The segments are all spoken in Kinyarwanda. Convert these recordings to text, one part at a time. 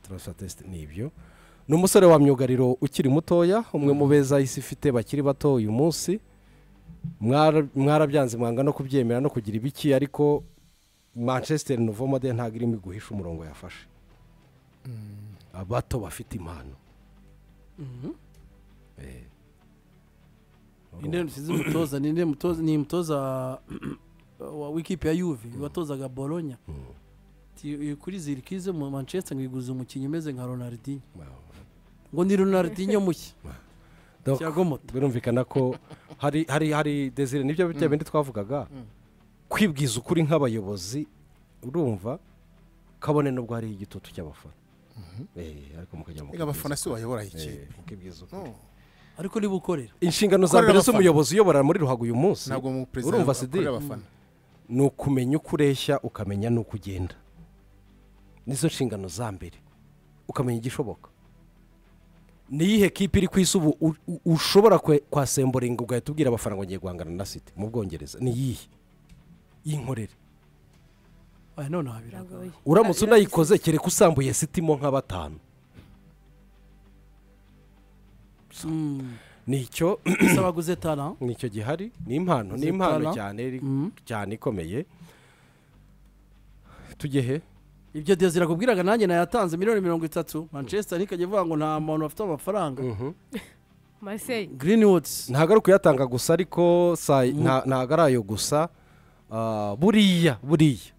taransatesite ni ibyo ni umusore wa myugariro ukiri mutoya umwe mu beza isi ifite bakiri bato uyu munsi Mwara- mwarabyanze mwanga no kubyemera no kugira ibiki ariko manchester novomode ntabwo irimo guhisha umurongo yafashe abato bafite impano Eh. inde nsize umutoza ni inde mutoza ni mutoza wa wikipe ya yuve watozaga bolonya Ti- kuri zirikize mu manchester ngo iguze umukinnyi umeze nka ronaldinho ngo ni ronaldinho mushya Donc, Thiago Motta. birumvikana ko hari hari hari desire nibyo bya bindi twavugaga kwibwiza ukuri nk'abayobozi urumva kabone n'ubwo hari igitutu cy'abafana Eh, ariko mukajya mu Reka abafana si bayobora iyi Eh, kipe mukibwiza ukuri No. ariko niba ukorera inshingano za Gukorera mbere abafana. z'umuyobozi uyobora muri ruhago uyu munsi ntabwo mu perezida urumva sidi akorera abafana ni ukumenya uko ureshya ukamenya n'uko ugenda nizo nshingano za mbere ukamenya igishoboka niyihe kipe iri ku isi ubu u- u- ushobora kwe- kwasemburinga ugahita ubwira abafana ngo ngiye guhangana na siti mu bwongereza niyihe y'inkorere aya noneho biragoye Biragoye. uramutse unayikoze kereka usambuye siti mo nka batanu Mm. nicyo ese abaguze tara nicyo gihari ni impano ni Zitana. impano cyane iri- Mhm. cyane ikomeye tujye he ibyo diyezi irakubwiraga nanjye nayatanze miliyoni mirongo itatu manchester ntikajya ivuga ngo nta muntu bafite amafaranga marseille greenwood ntabwo ari ukuyatanga gusa ariko sa- nta- ntabwo ari ayo gusa Ah, buriya buriya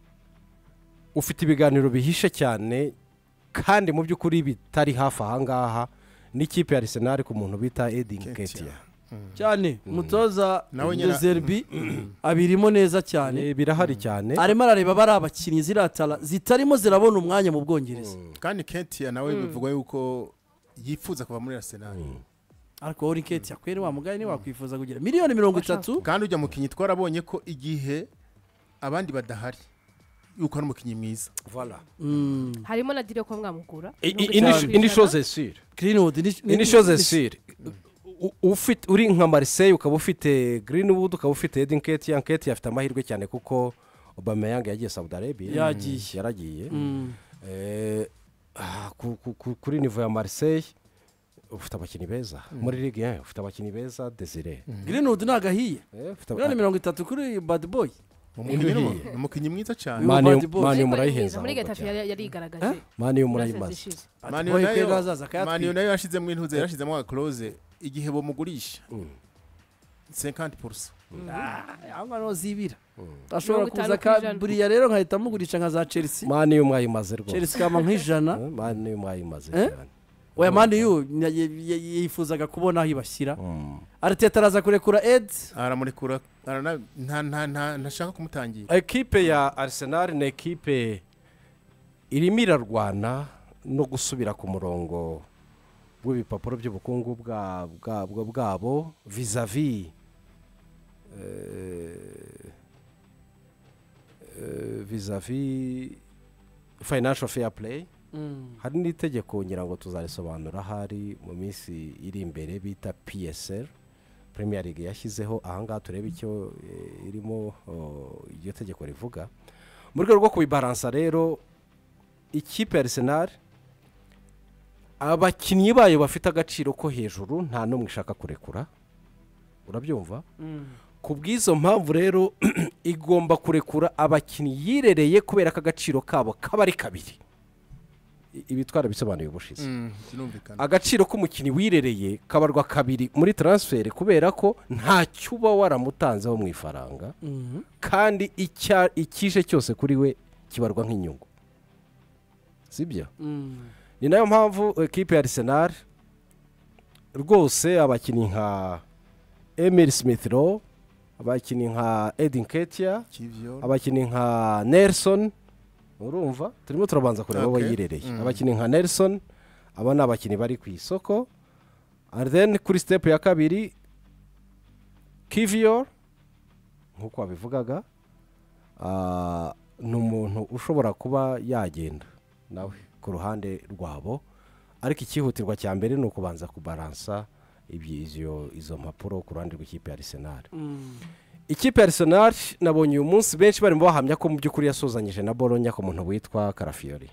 ufite ibiganiro bihishe cyane kandi mu by'ukuri bitari hafi aha ngaha n'ikipe ya arisenali ku muntu bita edingi Nketiah. ketiya cyane umutoza Nawe nyira- dezerbi abirimo neza cyane birahari cyane arimo arareba bari abakinnyi ziriya tara zitarimo zirabona umwanya mu bwongereza kandi ketiya nawe bivugwa yuko yifuza kuva muri arsenal ariko wowe uriketi yakwere wa mugari ntiwakwifuza kugira miliyoni mirongo itatu kandi ujya mukinnyi twarabonye ko igihe abandi badahari yuko ari umukinnyi mwiza Voilà. Mm. harimo na direko mwamukura I- i- ini- ini shoze sire greenwood ni- ni- ini shoze sire ufite uri nka mariseye ukaba ufite greenwood ukaba ufite edingi ketiya ketiya afite amahirwe cyane kuko obameyanga yagiye saudi arabia Yagiye. yaragiye Mm. Eh, ah, ku- ku- ku- kuri nivo ya mariseye ufite abakinnyi beza muri ligue ye ufite abakinnyi beza desire greenwood ntabwo ahiye miliyoni mirongo itatu kuri bad boy umukinnyi ni Ibihe. umu- ni umukinnyi mwiza cyane Ma- Bad Boys. mani murayihenza muri gatafi yarigaragaje mani Mu murayimaze Burasirazuba ishize. mani Boy kwega nayo azaza akayatwika. mani nayo yashizemo intuze yarashizemo agakoroze igihe bamugurisha 50% aho ngaho zibira ashobora Mirongo kuza itanu ku ka ijana. buriya rero nkahita mugurisha nka za chelsea mani mwayimaze rwose chelsea ikaba nk'ijana Eh, mani mwayimaze Eh? cyane oya mani yu na- ye- ye- yifuzaga kubona aho ibashyira ariteta araza kurekura ed aramurekura arana- nta- nta- nta- ntashaka kumutangira ekipe ya arsenal ni ekipe irimo irarwana no gusubira ku murongo w'ibipapuro by'ubukungu bwa- bwabwo bwabo vizavi vizavi financial fair play hari n'itegeko ngira ngo tuzarisobanura ahari mu minsi iri imbere bita psr premier league yashyizeho ahangaha turebe icyo eh, irimo oh, iryo tegeko rivuga mu rwego rwo kubibaransa rero ikipe ya arsenal abakinnyi bayo bafite agaciro ko hejuru nta n'umwe ishaka kurekura urabyumva ku bw'izo mpamvu rero igomba kurekura abakinnyi yirereye kubera ko agaciro kabo kaba ari kabiri I- ibi twarabisobanuye ubushize Mm, birumvikana agaciro k'umukinnyi wirereye kabarwa kabiri muri taransiferi kubera ko ntacyo uba waramutanzeho mu ifaranga kandi icya- icyije cyose kuri we kibarwa nk'inyungu sibyo ni nayo mpamvu ekipe ya arisenali rwose abakinnyi nka emiri simithiro abakinnyi nka edin ketiya kivyo abakinnyi nka nelson urumva turimo turabanza kureba abo Okay. yirereye Mm. abakinnyi nka nelson aba ni abakinnyi bari ku isoko and then kuri step ya kabiri kiviyor nk'uko wabivugaga ah, ni umuntu ushobora kuba yagenda nawe ku ruhande rwabo ariko icyihutirwa cya mbere ni ukubanza kubaransa ibyi- izo- izo mpapuro ku ruhande rw'ikipe ya arisenali ikipe ya Arsenal nabonye uyu munsi benshi barimo bahamya ko mu by'ukuri yasuzanyije na bolonya ku muntu witwa karafiyori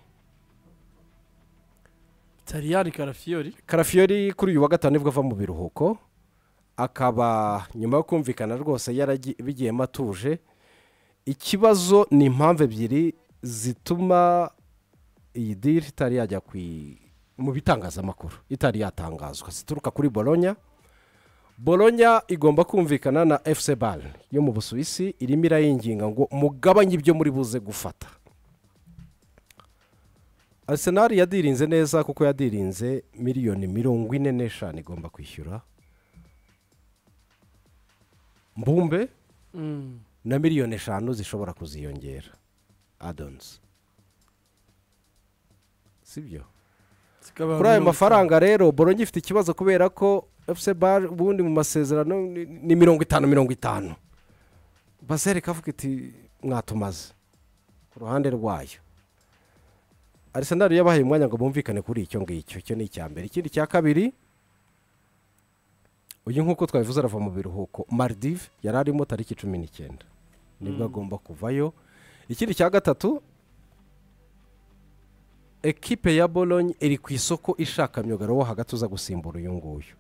tariyari karafiyori karafiyori kuri uyu wa gatanu nibwo ava mu biruhuko akaba nyuma yo kumvikana rwose yaragi- bigiyemo atuje ikibazo ni impamvu ebyiri zituma iyi diri itari yajya ku i- mu bitangazamakuru itari yatangazwa zituruka kuri boronya boronya igomba kumvikana na efuse bare yo mu busuwisi irimo irayinginga ngo mugabanye ibyo muri buze gufata arsenal yadirinze neza kuko yadirinze miliyoni mirongo ine n'eshanu igomba kwishyura mbumbe Mm. na miliyoni eshanu zishobora kuziyongera adonzi sibyo Zikaba kuri ayo mirongo mafaranga rero borongi ifite ikibazo kubera ko efuse bare ubundi mu masezerano ni- ni mirongo itanu mirongo itanu basere kavuga iti mwatumaze ku ruhande rwayo arisenal yabahaye umwanya ngo bumvikane kuri icyo ngicyo icyo ni icya mbere ikindi cya kabiri uyu nk'uko twabivuze arava mu biruhuko maridive yari arimo tariki cumi n'icyenda nibwo agomba kuvayo ikindi cya gatatu ekipe ya bolonye iri ku isoko ishaka myugaro wo hagati uza gusimbura uyu nguyu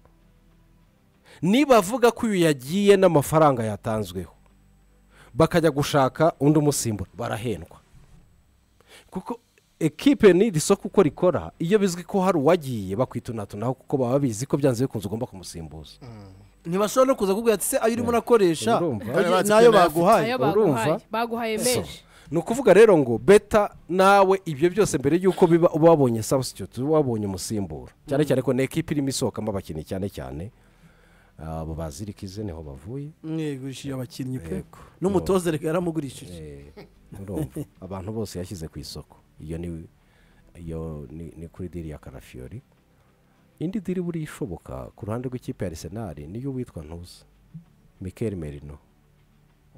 nibavuga ko uyu yagiye n'amafaranga yatanzweho bakajya gushaka undi umusimbura barahendwa kuko ekipe n'iri soko uko rikora iyo bizwi ko hari uwagiye bakwitunatunaho kuko baba babizi ko byanze bikunze ugomba kumusimbuza ntibashobora no kuza kubwira ati se ayo urimo urakoresha Urumva? ayo- Batsi n'ayo nayo afite. baguhaye ayo urumva? baguhaye baguhaye menshi ni ukuvuga rero ngo beta nawe ibyo byose mbere y'uko biba uba wabonye substitute uba wabonye umusimbura cyane cyane ko ni ekipa irimo isohokamo abakinnyi cyane cyane abo bazirikize niho bavuye mwegurishije abakinnyi pe Yego. n'umutoza reka yaramugurishije Eh, urumva abantu bose yashyize ku isoko iyo ni iyo ni ni kuri diri ya karafiyori indi diri buri ishoboka ku ruhande rw'ikipe ya arisenali niyo witwa ntuzi mikel merino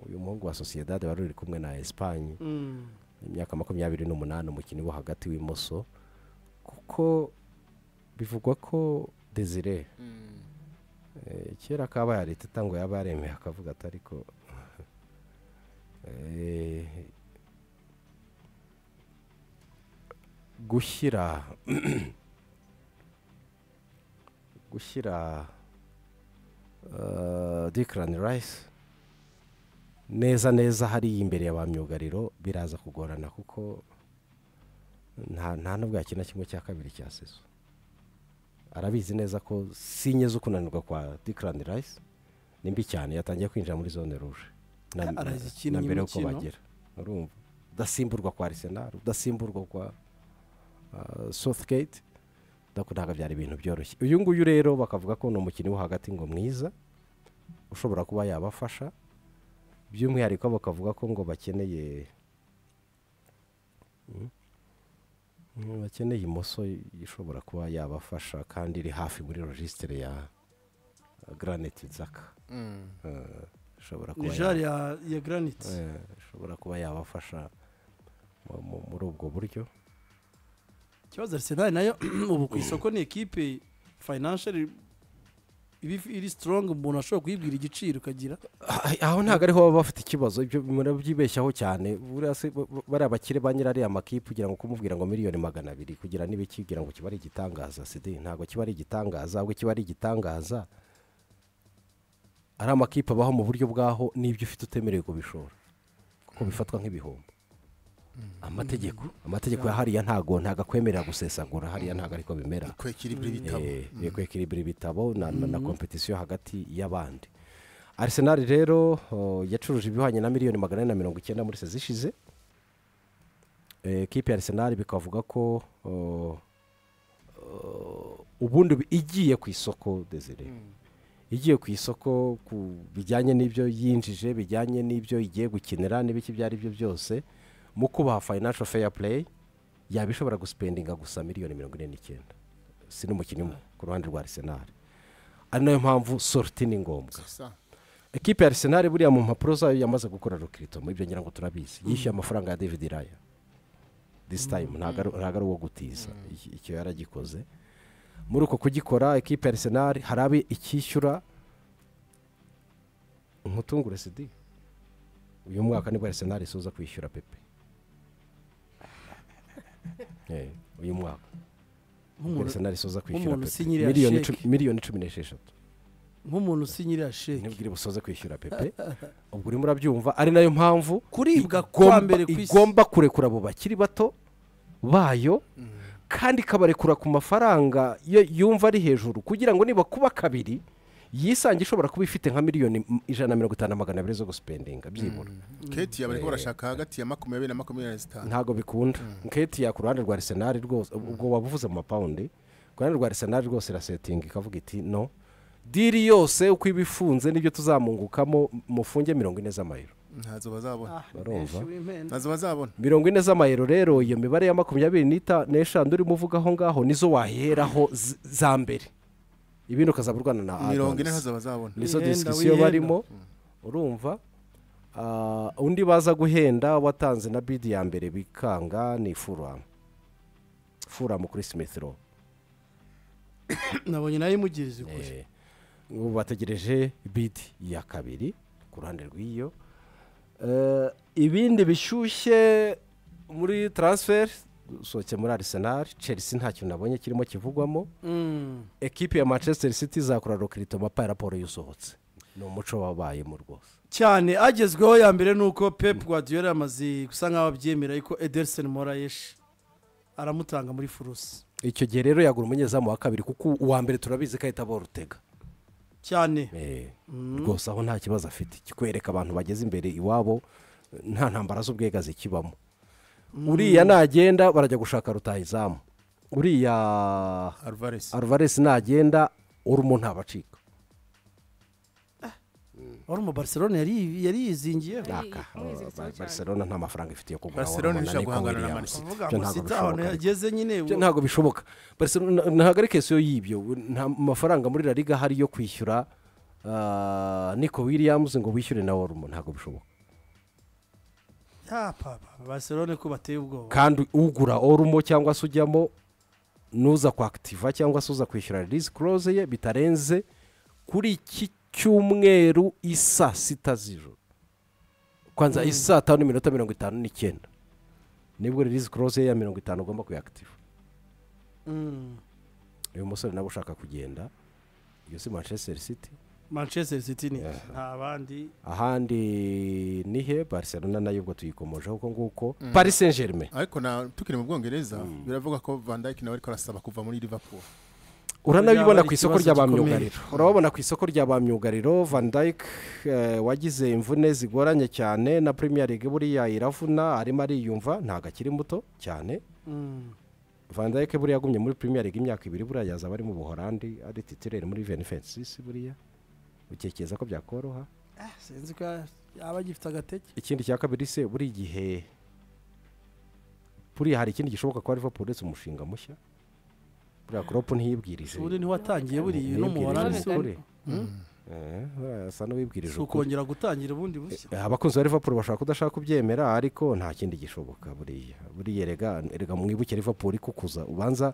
uyu muhungu wa sosiyedade wari uri kumwe na esipanye Mm. imyaka makumyabiri n'umunani umukinnyi wo hagati w'imoso kuko bivugwa ko desire Eh, kera kabaye leta itangwa yaba yaremeye akavuga ati ariko eh, gushyira gushyira dikarani rayisi neza neza hariya imbere ya ba myugariro biraza kugorana kuko nta nta n'ubwo yakina kimwe cya kabiri cya seso arabizi neza ko sinye zo kunanirwa kwa dikarani rayisi ni mbi cyane yatangiye kwinjira muri zone ruje na- na- Arazikina na mbere y'uko imikino. bagera urumva udasimburwa kwa arisenal udasimburwa kwa southgate ntabwo ntabwo byari ibintu byoroshye uyu nguyu rero bakavuga ko ni umukinnyi wo hagati ngo mwiza ushobora kuba yabafasha by'umwihariko bakavuga ko ngo bakeneye Mm. Mm, bakeneye imoso ishobora kuba yabafasha kandi iri hafi muri logisitire ya granite nzaka Mm. ishobora kuba ni ya- jari ya ya granite Eh, ishobora kuba yabafasha mu- mu- muri ubwo buryo ikibazo arisenali nayo ubu ku isoko ni ekipe fayinansiyeri iba if- iri sitorongi umuntu ashobora kuyibwira igiciro ukagira Ah, aho ntabwo ariho baba bafite ikibazo ibyo murabyibeshyaho cyane buriya se ba- ba- bariya bakire ba nyirariya makipe kugira ngo kumubwira ngo miliyoni magana abiri kugira n'ibiki kugira ngo kiba ari igitangaza sidi ntabwo kiba ari igitangaza ahubwo kiba ari igitangaza ari amakipe abaho mu buryo bwaho n'ibyo ufite utemerewe kubishora kuko bifatwa nk'ibihombo amategeko amategeko ya hariya ntago ntago akwemerera gusesagura hariya ntabwo ariko bimera kwekira ibyo bitabo yo kwekiribira ibitabo na, na, na kompetisiyo hagati y'abandi arisenali rero oh, yacuruje ibihwanye na miliyoni magana ane na mirongo icyenda muri sezi ishize Eh, ekipe ya arisenali bikavuga ko oh, oh, ubundi bi- igiye ku isoko desire igiye ku isoko ku bijyanye n'ibyo yinjije bijyanye n'ibyo igiye gukenera n'ibiki ibyo ari byo byose mu kubaha financial fair play yaba ishobora gusipendinga gusa miliyoni mirongo ine n'icyenda si n'umukinnyi umwe ku ruhande rwa arisenali ari nayo mpamvu sorti ni ngombwa Sasa. ekipe ya arisenali buriya mu mpapuro zayo yamaze gukora rukirito muri ibyo ngira ngo turabizi yishyuye amafaranga ya david raya this time ntabwo ari- ntabwo ari uwo gutiza Iki- icyo yaragikoze muri uko kugikora ekipe ya arisenali hari abe icyishyura nkutungure sidi uyu mwaka nibwo arisenali isuza kwishyura pepe Eh, uyu mwaka nk'umuntu arsenal isoza kwishyura nk'umuntu pepe usinyiriye miliyoni sheke. cumi- miliyoni cumi n'esheshatu nk'umuntu usinyiriya sheke ntibwire busoze kwishyura pepe ubwo urimo urabyumva ari nayo mpamvu kuribwa kwa igomba- mbere ku isi igomba kurekura abo bakiri bato bayo kandi ikabarekura ku mafaranga yo yumva ari hejuru kugira ngo niba kuba kabiri yisange ishobora kuba ifite nka miliyoni m- ijana na mirongo itanu na magana abiri zo gusipendinga byibura keti barimo barashaka hagati ya makumyabiri na makumyabiri na zitanu ntabwo bikunda nketi ya ku ruhande rwa arisenali rwose ubwo waba uvuze amapawundi ku ruhande rwa arisenali rwose irasetinga ikavuga iti no diri yose uko iba ifunze nibyo tuzamungukamo mufunge mirongo ine z'amayero ntazo bazabona Ah, barumva. menshi w'impenda. ntazo bazabona mirongo ine z'amayero rero iyo mibare ya makumyabiri n'ita- n'eshanu urimo uvuga aho ngaho nizo waheraho z- za mbere ibindi ukazaba urwana na mirongo ine adams. ntazo bazabona nizo Wihenda, disikisiyo wihenda. barimo urumva Ah, undi baza guhenda watanze na bidi ya mbere bikanga ni furamu furamu kuri simethiro nabonye nayo imugiriza ukuri Eh, ubu bategereje bidi ya kabiri ku ruhande rw'iyo Eh, ibindi bishyushye muri taransiferi usohotse muri arisenali chelsea nta kintu nabonye kirimo kivugwamo Mm. ekipi ya manchester city izakora rokirito mapa ya raporo y'usohotse ni umuco wabayemo rwose cyane agezweho ya mbere ni uko pep guardiola yamaze gusa nkaho abyemera yuko ederson morayeshi aramutanga muri furusi icyo gihe rero yagura umunyezamu wa kabiri kuko uwa mbere turabizi ko ahita borutega cyane rwose aho nta kibazo afite kikwereka abantu bageze imbere iwabo nta ntambara z'ubwegazi kibamo uriya nagenda barajya gushaka rutahizamu uriya alvarez aruvaresi nagenda urumo ntabacika wari umu barcelone yari yari yizingiyeho Naka, Mwiziritseho Bar- cyane. Barcelona nta mafaranga ifite yo kugura Barcelona Auruma na Nico irashobora guhangana na Williams. Man City. uvuga Ibyo ntabwo ngo sita ahantu bishoboka. yageze nyine Ibyo ntabwo bishoboka Barcelona- ntabwo ari kesiyo y'ibyo nta mafaranga muri la liga ahari yo kwishyura ah, Nico Williams ngo wishyure na Orumo ntabwo bishoboka Ya papa barcelone ko bateye ubwoba kandi ugura orumo cyangwa se ujyamo n'uza kwakitiva cyangwa se uza kwishyura release close ye bitarenze kuri iki cyumweru isa sita z'ijoro kwanza isa tanu n'iminota mirongo itanu n'icyenda nibwo release close ye ya mirongo itanu ugomba kuyakitiva Mm. uyu musore nawe ushaka kugenda iyo si manchester city manchester city ni Yeah. nta bandi ahandi ni he barcelona nayo ubwo tuyikomojeho uko nguko paris saint germain ariko na tukiri mu bwongereza biravuga ko van dijk nawe ariko arasaba kuva muri liverpool uranabibona Byaba ku ari isoko ikibazo ry'abamyugariro urababona ku isoko ry'abamyugariro van dijk eh, wagize imvune zigoranye cyane na premier league buriya iravuna arimo ariyumva ntabwo akiri muto cyane Mm. van dijk buriya yagumye muri premier league imyaka ibiri buriya yazaba ari mu buhorandi ari titirere muri venifensisi buriya ukekeza ko byakoroha Ah, sinzi ko yaba agifite agateke ikindi cya kabiri se buri gihe buriya hari ikindi gishoboka kuba liverpool uretse umushinga mushya buriya kropo ntiyibwirize ubundi ntiwatangiye buriya uyu ni Ntiyibwirije umuhorani Hollande, ukuri. si Mm. Eh, buriya asa n'uwibwirije si ukuri. ukongera gutangira ubundi bushya Eh, abakunzi ba liverpool bashaka kudashaka kubyemera ariko nta kindi gishoboka buriya buriya rega rega mwibuke liverpool ikukuza ubanza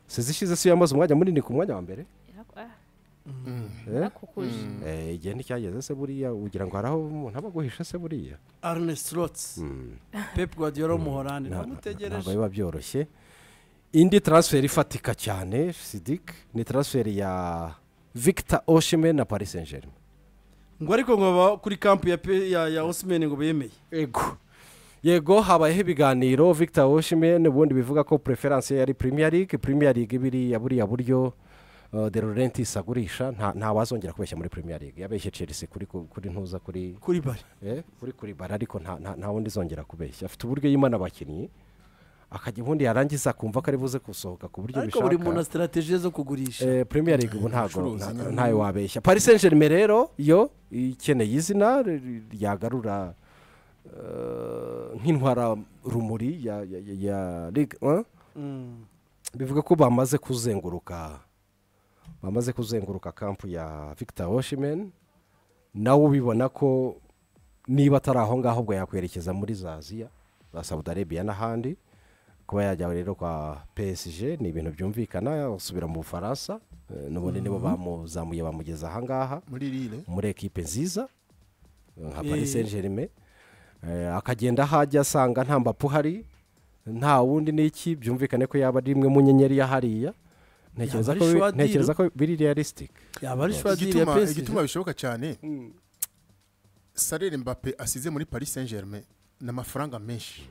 sizi ishize si yo yamaze umwanya munini ku mwanya wa mbere Yarak- ah, Eh, yarakukuje. eh, igihe nticyageze se buriya ugira ngo hari aho umuntu aba aguhisha se buriya arne strotz pep guardiola w'umuhorani Nta- ntabwo bamutegereje biba byoroshye indi transfer ifatika cyane sidik ni transfer ya victor oshime na paris saint germain ngo ariko ngo baba kuri kampu ya pe- ya ya osimhen ngo bemeye yego yego habayeho ibiganiro victor oshime ubundi bivuga ko preference ye yari premier league premier league biriya buriya buryo uh, de laurentiis agurisha nta nta wazongera kubeshya muri premier league yabeshye chelsea kuri ku- kuri ntuza kuri kuri bari eh, kuri kuri bara ariko nta nta- nta wundi izongera kubeshya afite uburyo yimana abakinnyi akajya ubundi yarangiza akumva ko ari buze gusohoka ku buryo ariko bishaka buri muntu na sitarateji zo kugurisha Eh, premier league ubu ntago Ubucuruzi nta- nyine. ntayo wabeshya paris saint germain rero yo ikeneye izina ri- ri- ryagarura eh, nk'intwara rumuri ya ya- ya- ya ligue 1 Mm. bivuga ko bamaze kuzenguruka bamaze kuzenguruka kampu ya victor oshimen nawe ubibona ko niba atari aho ngaho ubwo yakwerekeza muri za aziya za saudi arabia n'ahandi kuba yajya rero kwa psg ni ibintu byumvikana asubira mu bufaransa eh, n'ubundi nibo bamuzamuye bamugeza ahangaha muri rire muri ekipe nziza nka Eh. paris saint germain Eh, akagenda aho ajya asanga nta mbapu hari nta wundi n'iki byumvikane ko yaba ari imwe mu nyenyeri ya hariya ntekereza Yaba ko ari bi- Schwadil? ntekereza ko biri realisitike yaba ari shwadiri ya igituma pesije igituma bishoboka cyane salere mbappe asize muri paris saint germain ni amafaranga menshi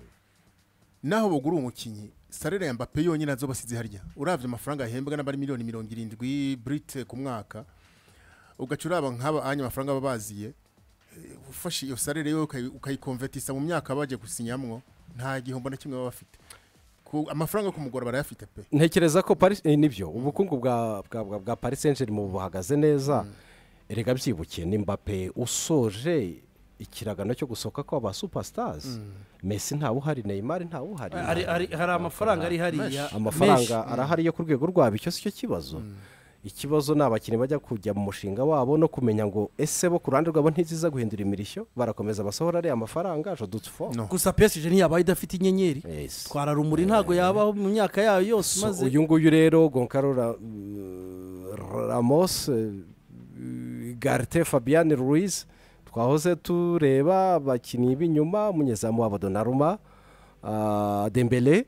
naho bagura uwo mukinnyi salere ya mbappe yonyine nazo basize harya urabye amafaranga yahembwa n'abari miliyoni mirongo irindwi burite ku mwaka ugaca uraba nk'aba anya amafaranga baba baziye eh, ufashe iyo salere yo ukayi- ukayikonvetisa mu myaka bagiye gusinyamwo nta gihombo na kimwe baba bafite Ku- amafaranga yo kumugora barayafite pe ntekereza ko Paris- eh, nibyo ubukungu bwa bwa bwa- bwa paris saint germain buhagaze neza erega byibukiye ni mbappe usoje ikiragano cyo gusohoka kw'aba superstars mesi ntawe uhari neymar ntawe uhari Ari- ari- hari amafaranga ari hariya menshi. amafaranga arahari yo ku rwego rwabo icyo si cyo kibazo ikibazo ni abakinnyi bajya kujya mu mushinga wabo no kumenya ngo ese bo ku ruhande rwabo ntiziza guhindura imirishyo barakomeza basohora ariya mafaranga jodutse fo No. gusa pesije ntiyabaye idafite inyenyeri Yes. twara rumuri ntabwo yabaho mu myaka yayo yose So, maze uyu nguyu rero gonkaro Ra- ramos eh, garite fabian ruiz twahoze tureba abakinnyi b'inyuma umunyezamu wabo donaruma ah, dembele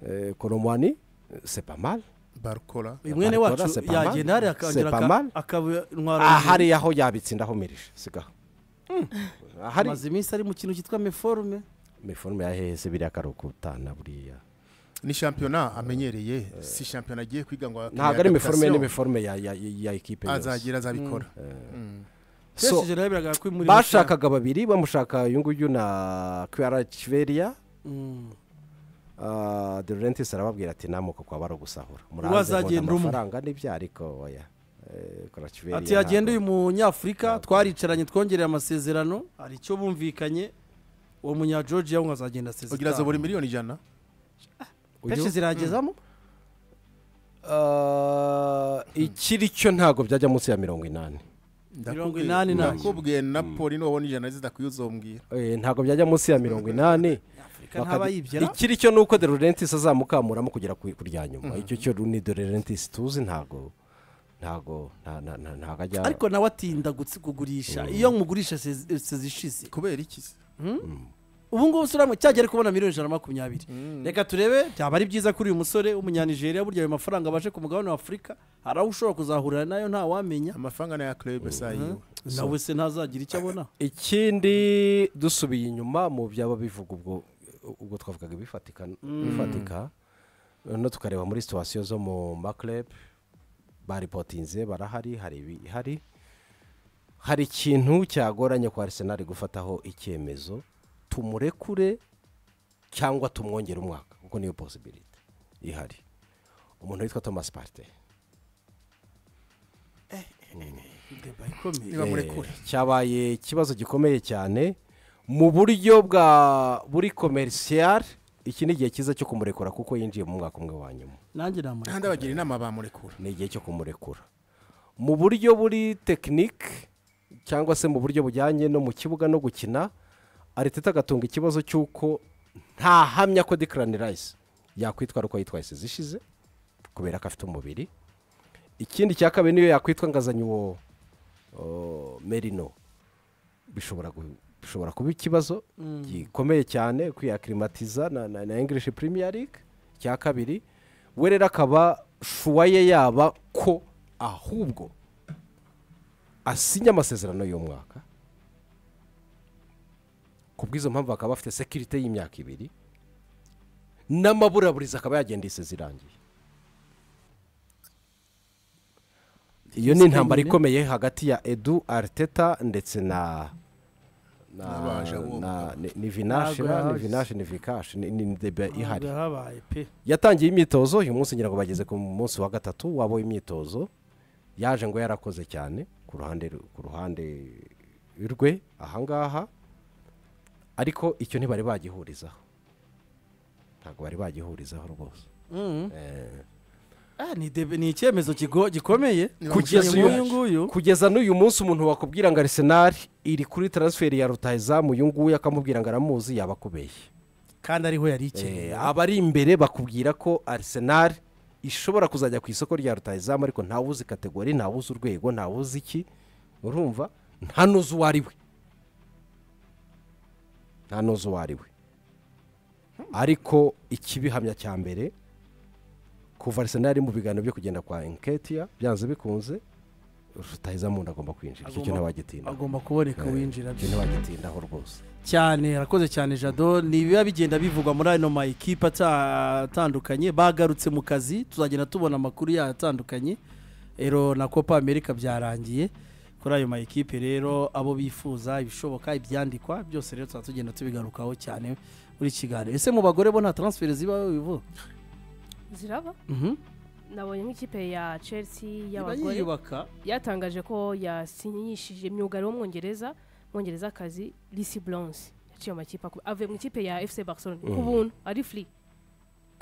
eh, koromwani sepamari barukora uyu mwene Barikora, wacu c'est pas mal. yagenda hariya akongera C'est pas mal. aka- akabintwara aha hariya aho yabitsindaho mirije sigaho ahari amaze iminsi ari mu kintu cyitwa meforume miforume ya hese biriya karukutana buriya ni shampiyona amenyereye si shampiyona agiye kwiga ngo ntabwo ari miforume n'imiforume ya ya- ya ekipe yose azagira azabikora Mm. So, pesije rero biragaragara ko muri bashakaga babiri bamushaka uyu nguyu na kwiyara kiveriya Mm. Ah, Deodorantis arababwira ati namuka kwaba ari ugusahura azagenda umwe. amafaranga n'ibyo ariko oya Eh, Kvaratskhelia ati yagenda uyu ntabwo- munyafurika twaricaranye twongereye amasezerano hari icyo bumvikanye uwo munya georgia we ngo azagenda ugira asezerano azobora miliyoni ijana uyu- pesije ziragezamo Ah, ikiri cyo ntabwo byajya munsi ya mirongo inani Mirongo inani n'abiri. Ndakubwiye- ndakubwiye napoli nubona ijana zidakwiye uzombwira Eh, ntabwo byajya munsi ya mirongo inani afurika Bakajya- ntabayibye ikiri cyo ni uko derurentis azamukamuramo kugera ku ku rya nyuma icyo cyo ni derurentis tuzi ntabwo ntabwo nta- nta- nta- ntabwo ajya ariko nawe atinda gutsi- kugurisha iyo mugurisha sezi- sezishize kubera iki se? ubu ngubu usura hamwe cyagera kubona miliyoni ijana na makumyabiri reka turebe byaba ari byiza kuri uyu musore w'umunyanigeriya burya ayo mafaranga abashe ku mugabane wa afurika hari aho ushobora kuzahurira nayo ntawamenya amafaranga n'aya club saa yiwe nawe se ntazagira icyo abona ikindi dusubiye inyuma mu byaba bivuga ubwo ubwo twavugaga ibifatika bifatika noneho tukareba muri situwasiyo zo mu makurebe baripotinze barahari hari ibihari hari ikintu cyagoranye kwa arisenali gufataho icyemezo tumurekure cyangwa tumwongere umwaka kuko niyo posibiriti ihari umuntu witwa thomas parte Deba ikomeye. nibamurekure Eh, cyabaye ikibazo gikomeye cyane mu buryo bwa buri komerisiyari iki ni igihe cyiza cyo kumurekura kuko yinjiye mu mwaka umwe wa nyuma nanjye namureka kandi abagira inama bamurekura ni igihe cyo kumurekura mu buryo buri tekinike cyangwa se mu buryo bujyanye no mu kibuga no gukina ariteta agatunga ikibazo cy'uko ntahamya ko dekarani rayisi yakwitwara uko yitwaye zishize kubera ko afite umubiri ikindi cya kabiri niyo yakwitwa ngazanye uwo o, merino bishobora gu- bishobora kuba ikibazo gikomeye cyane kwiyakirimatiza na, na, na english premier league cya kabiri we rero akaba shuwa ye yaba ko ahubwo asinya amasezerano y'umwaka ku bw'izo mpamvu akaba afite sekirite y'imyaka ibiri n'amaburaburiza akaba yagenda ise zirangiye iyo ni intambara ikomeye hagati ya edu ariteta ndetse na na N'abaje bombi. na- ni- ni vinashi Ntabwo na- ni yahazi. vinashi ni vikashi ni ni debe ihari Ntabwo habaye pe yatangiye imyitozo uyu munsi ngira ngo bageze ku munsi wa gatatu wabo imyitozo yaje ngo yarakoze cyane ku ruhande ku ruhande rwe ahangaha ariko icyo ntibari bagihurizaho ntabwo bari bagihurizaho rwose Mm. Eh, Ah, ni debe- ni icyemezo kigo- gikomeye kugeza uyu uyu nguyu kugeza n'uyu munsi umuntu wakubwira ngo arisenali iri kuri taransiferi ya rutayizamu uyu nguyu akamubwira ngo aramuzi yaba akubeshye kandi ariho yari Eh, ikeneye abari imbere bakubwira ko Arsenal ishobora kuzajya ku isoko rya rutayizamu ariko ntawe uzi kategori ntawe uzi urwego ntawe uzi iki urumva nta n'uzi uwo ari we nta n'uzi uwo ari we ariko ikibihamya cya mbere kuva Arsenal iri mu biganiro byo kugenda kwa enketia byanze bikunze rutahizamuntu agomba kwinjira icyo kintu Agomba- wagitinda agomba kuboneka Eh, winjira icyo ntiwagitindaho rwose cyane arakoze cyane jado ni ibiba bigenda bivugwa muri ano ma ekipa ata- atandukanye bagarutse mu kazi tuzagenda tubona amakuru yayo atandukanye ero na copa america byarangiye kuri ayo ma ekipe rero abo bifuza ibishoboka ibyandikwa byose rero tuzaba tugenda tubigarukaho cyane muri iki kiganiro ese mu bagore bo nta taransiferi zibaho bivuga ziraba Mhm. nabonye nk'ikipe ya chelsea iba y'abagore yiyubaka yatangaje ko yasinyishije imyugariro w'umwongereza umwongerezakazi lisi bronze yaciye amakipe aku- avuye mu ikipe ya fc barcelona ku Mm. buntu ari free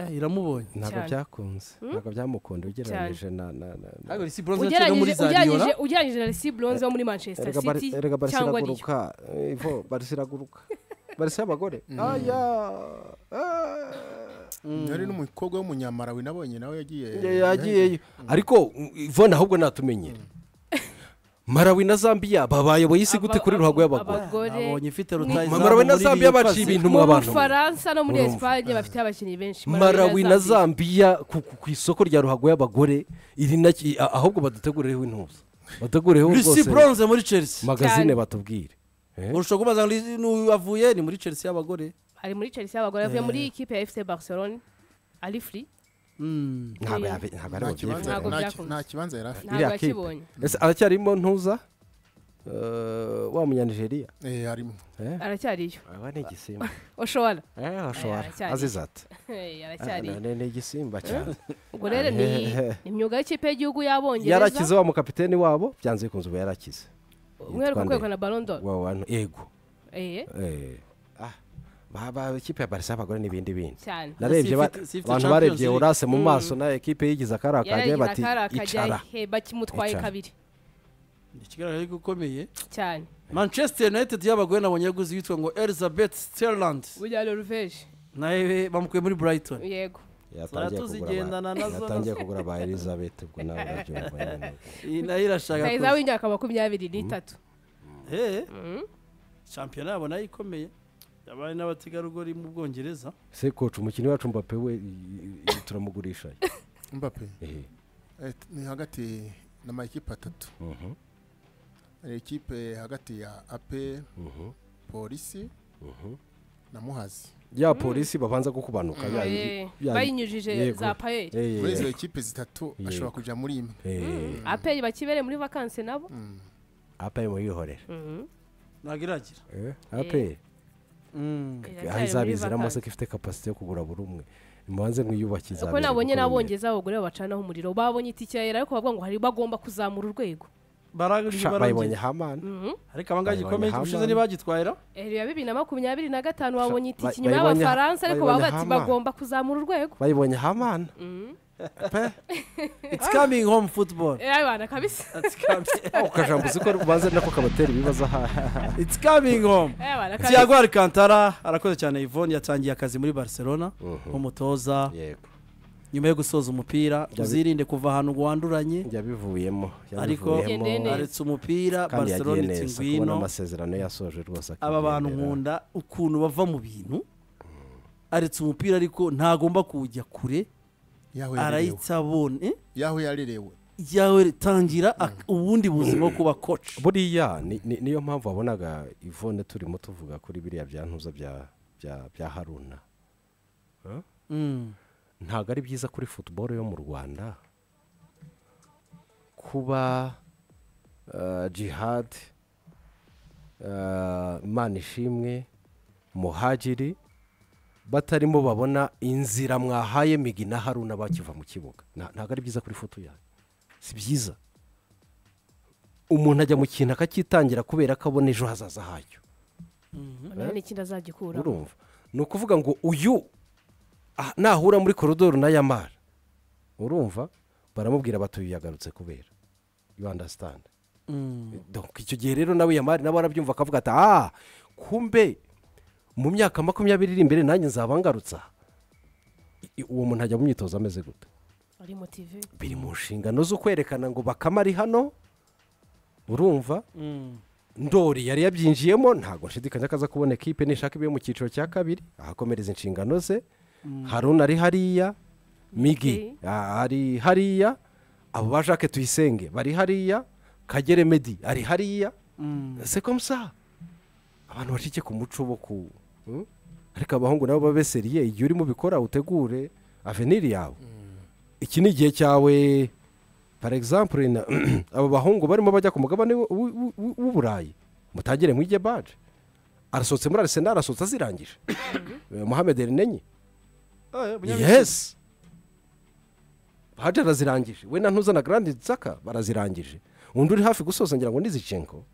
Eh, iramubonye ntabwo Cyane. byakunze ntabwo byamukunda ugereranyije na na na na- ntabwo risi bronze yaciye no muri ugereranyije zariyora ugereranyije- ugereranyije na lisi bronze wo muri manchester erega bari- city erega cyangwa riyo barisiraguruka eh, ivo barisiraguruka barisi y'abagore aya eh. hari n'umukobwa w'umunyamarawi nabonye nawe yagiye yagiyeyo ariko ivone ahubwo natumenyere marawi na zambiya babayoboye isi gute kuri Aba- ruhago y'abagore abagore nabonye ufite rutayizamu Mama Rawe na muri Zambia Lille baciye ukaze. ibintu mu mu abantu bufaransa no muri Urumva. esipanye bafite abakinnyi benshi marawi na zambiya ku ku- ku isoko rya ruhago y'abagore iri naki- a- ahubwo badutegureho intuza badutegureho Lucy rwose Bronze muri Chelsea magazine Cyane. batubwire Eh? urusha kubaza ngo Lucy n'uyu avuye ni muri Chelsea y'abagore ari muri chelsea y'abagore avuye muri ikipe ya fc barcelona ari free Mm. ntabwo Eh, yabe- ntabwo nta aribo kibanza- byifuza Ntabwo nta- byakunze. nta kibanza yari afite ntabwo Iriya kipe. yakibonye ese aracyarimo ntuza Eh, wa munyanigeriya Eh, harimo Eh? aracyariyo aba ni igisimba oshobora Eh, ashobora aracyari. azize ati Hey, "Ah, aracyariyo ni ni igisimba cyane ubwo rero ni ni imyuga y'ikipe y'igihugu y'abongereza yarakize wa mukapiteni wabo byanze bikunze ubu yarakize umwihariko Yitwa nde? kwegukana barondo wa wantu ego eh Eh. Ah, ba- ba- ikipe ya barisa y'abagore n'ibindi bindi cyane narebye ba- Sifite- sifite abantu Champions barebye League. orase mu maso na ekipe yigize akari akajya yaragize bati akari akajya icara he bakimutwaye Icara. kabiri ikigaragara yuko ukomeye cyane manchester united y'abagore nabonye yaguze yitwa ngo elizabeth sterland burya noruveje nawe bamukuye muri brighton yego yatangiye kugura ba- Turatuzigendana nazo, yatangiye kugura ba elizabeth ubwo nawe urabyumva nyine. iyi nayo irashaka kayiza kuza w'imyaka makumyabiri n'itatu Eh, shampiyona yabo nayo ikomeye yabaye n'abategarugori mu bwongereza se koca umukinnyi wacu mbape we i- i- i- turamugurisha mbappe Eh, eh, t- ni hagati na makipe atatu mhm, hari ikipe hagati ya ape mhm, polisi mhm. na muhazi ya polisi babanza kukubanuka ya- Eh, ya- bayinyujije yego. za paye Eh, eh, muri izo eh. ekipe zitatu Yego. ashobora kujya muri imwe Eh, aperi bakibereye muri vakanse nabo Mm. apa muyihorera ntabwo iragira Eh, apa Mm. aho izabiziramo se ko ifite kapasite yo kugura buri umwe mubanze mwiyubake uko izabizire nabonye kuko buri- n'abongereza abagore babacanaho umuriro babonye itike ya yera ariko bavuga ngo hari bagomba kuzamura urwego barangije Sha, bayibonye barongera hamani ariko abangaba gikomeye Bayibonye ubushize Haman. ntibagitwayira Eh, ya bibiri na makumyabiri na gatanu babonye Ba- itike inyuma bayibonye- y'abafaransa ariko bayibonye bavuga ati hama. bagomba kuzamura urwego bayibonye hamani it's coming home football Eh, abana kabisa It's coming- ukajambo uzi ko ubanze nako kabatera ibibazo aha it's coming home Eh, abana kabisa tiago alcantara arakoze cyane yvonne yatangiye akazi muri barcelona nk'umutoza yego nyuma yo gusoza umupira uzirinde kuva ahantu ngo wanduranye yabivuyemo ariko Yagendeye neza. aretse umupira kandi yagiye barcelona iti neza kubona ngwino amasezerano yasoje rwose aba bantu nkunda ukuntu bava mu bintu aretse umupira ariko ntagomba kuwujya kure yaho yarerewe arahita abona eh? yaho yarerewe yawe tangira ak- ubundi buzima bwo kuba koci buriya ni- ni- niyo mpamvu wabonaga ivone turimo tuvuga kuri biriya byantuza bya- bya- bya haruna ntabwo ari byiza kuri futuboro yo mu rwanda kuba eh, jihad eh, manishimwe muhagiri batarimo babona inzira mwahaye migi na haruna bakiva mu kibuga Nta- ntabwo ari byiza kuri futu yawe si byiza umuntu ajya mu kintu akakitangira kubera ko abona ejo hazaza hacyo noneho n'ikindi azagikuramo urumva ni ukuvuga ngo uyu ah, nahura muri koridoro na yamara urumva baramubwira batuye yagarutse kubera you understand Donc, icyo gihe rero nawe yamari nawe arabyumva akavuga ati ah kumbe mu myaka makumyabiri iri imbere nanjye nzaba ngarutse aha." I- uwo muntu ajya mu myitozo ameze gute ari motive biri mu nshingano zo kwerekana ngo bakama ari hano urumva ndori yari yabyinjiyemo ntabwo nshidikanya ko aza kubona ekipe nishaka ibiye mu cyiciro cya kabiri ahakomereza inshingano ze haruna ari hariya migi ah, ari hariya abo ba jacques tuyisenge bari hariya kagere medi ari hariya c'est comme ça abantu bacike ku muco bo ku Hmm? ariko abahungu nabo babe seriye igihe urimo ubikora utegure aveniri yawe iki ni igihe cyawe par exemple na- aba bahungu barimo bajya ku mugabane w'u- w'u- w'u- w'uburayi mutangire mwige baje arasohotse muri arisenal arasohotse azirangije Eh, mohamed erinenye yesi baje arazirangije we na ntuzana garandi nzaka barazirangije undi uri hafi gusoza ngira ngo ni zicenko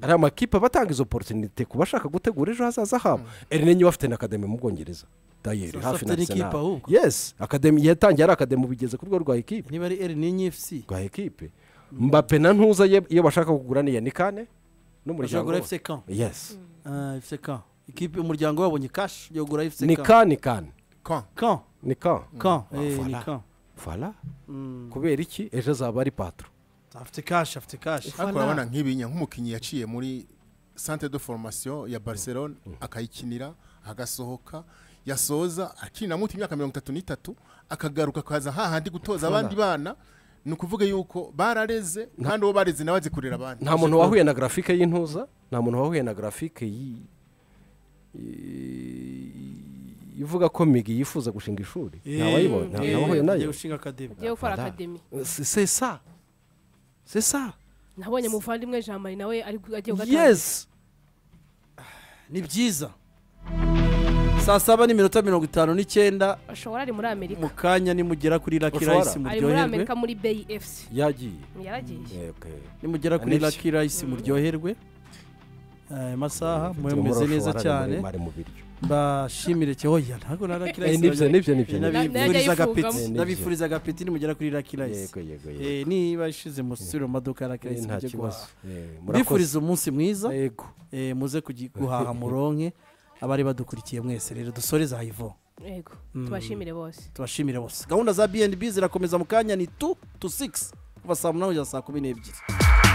hari amakipe aba atanga izo porotinite ku bashaka gutegura ejo hazaza habo erinenye we afite na akademi mu bwongereza dayeri So, hafi afite na n'ikipe Arsenal. ahubwo. yesi akademi yatangiye ari akademi ubu igeze ku rwego rwa ekipe niba ari eri n'inyi efuse rwa ekipe mbape na ntuza ye- iyo bashaka kugura ni yanikane ushobora n'umuryango kugura wose efuse kan yesi efuse kan ikipe umuryango wabonye kashi yo kugura efuse ni ka ni kan Quand kan ni ka kan Mm. eh, ni Voilà. kan fara Mm. kubera iki ejo azaba ari patro afite kashi afite kashi ariko urabona nk'ibinya nk'umukinnyi yaciye muri centre de formation ya barcelone akayikinira agasohoka yasoza akinira muti imyaka mirongo itatu n'itatu akagaruka akaza hahandi gutoza abandi bana ni ukuvuga yuko barareze kandi uwo bareze nawe azi kurera abandi nta muntu wahuye na grafike y'intuza nta muntu wahuye na grafike yi- i- ivuga ko migi yifuza gushinga ishuri ntawayibonye Eh, ntawahuye nayo ushinga akademi ugiye gukora Voilà. akademi C'est- c'est ça c'est ça nabonye muvandimwe jean marie nawe ari gu- agiye kugatangira yes ni byiza saa saba n'iminota mirongo itanu n'icyenda ashobora ari muri amerika mu kanya nimugera kuri laki Ushobora. rayisi ari muri muryoherwe amerika muri bayi efusi yagiye yaragiye Eh, okay. nimugera kuri Anibyo. laki rayisi muryoherwe Eh, amasaha mube mumeze Umurosho neza waraye cyane muremare mu biryo mbashimire cyo hoya ntabwo na laki Eh, rayisi nibyo nibyo nibyo nibyo. nayo nabifuriza agapeti yayifungamo. nabifuriza agapeti nimugera kuri laki rayisi yego yego yego Eh, niba ishize musubire mu maduka ya laki Eh, rayisi nta mujye kibazo guhaha Eh, murakoze. mbifuriza umunsi mwiza yego eh, muze kugi- guhaha muronke abari badukurikiye mwese rero dusoreze hayivo yego tubashimire bose tubashimire bose gahunda za bnb zirakomeza mu kanya ni tu tu sigisi kuva saa munani kugeza saa kumi n'ebyiri